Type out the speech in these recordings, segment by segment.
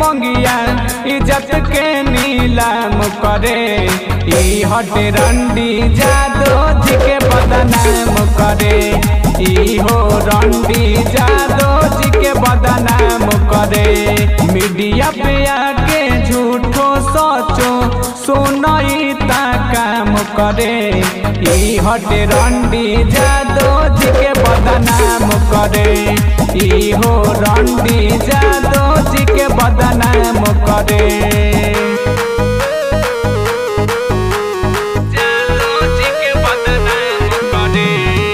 मंगिया इज्जत के नीलाम करे ई हटे रंडी जादो जी के बदनाम करे ई हो रंडी जादो जी के बदनाम करे मीडिया पे आके झूठो सोचो सुनई ता काम करे ई हटे रंडी जादो जी के बदनाम करे ई हो रंडी जादो जी के बदनाम करे जादो जी के बदनाम करे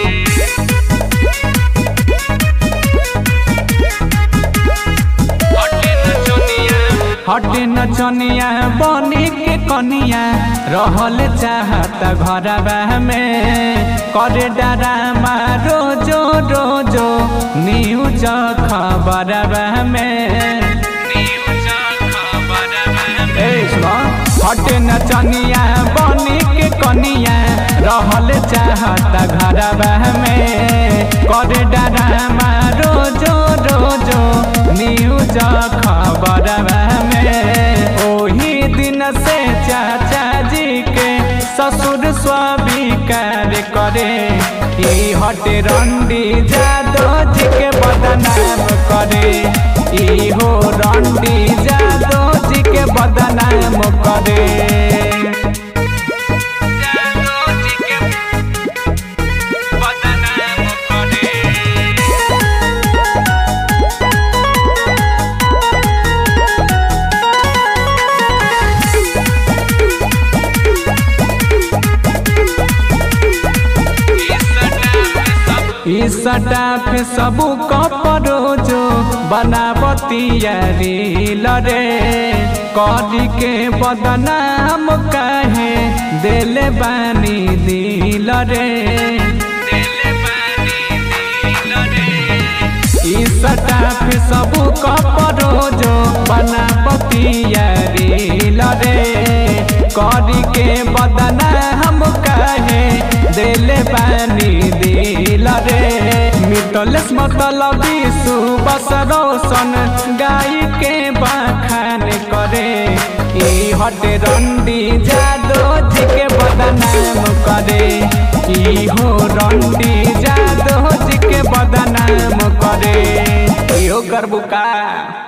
हटे नचनिया बने के कनिया रहल चाहता घरबा में करे डरामा रोजो रोजो न्यूज खबरबा में ए सुनो, हटे नचनिया बने के कनिया रहल चाहता घरबा में करे डरामा रोजो रोजो न्यूज खबरबा में ओही दिन से चाचा जी के ससुर स्वीकार करे ई हटे रंडी जादो जी के बदनाम करे ई हो रंडी जादो जी के बदनाम करे जादो जी के बदनाम करे सटा पे सबू कपड़ो जो बनावतिया रील रे करी के बदनाम काहे देले बानी दिल रे ई सटा पे सबू कपड़ो जो बनावतिया रील रे करी के बदनाम काहे देले बानी दिल रे मिटलेस मतलबी सुबस रोशन गाय के बखान करे ई हटे रंडी जादो जी के बदनाम करे ई हो रंडी जादो जी के बदनाम करे इहो करबू का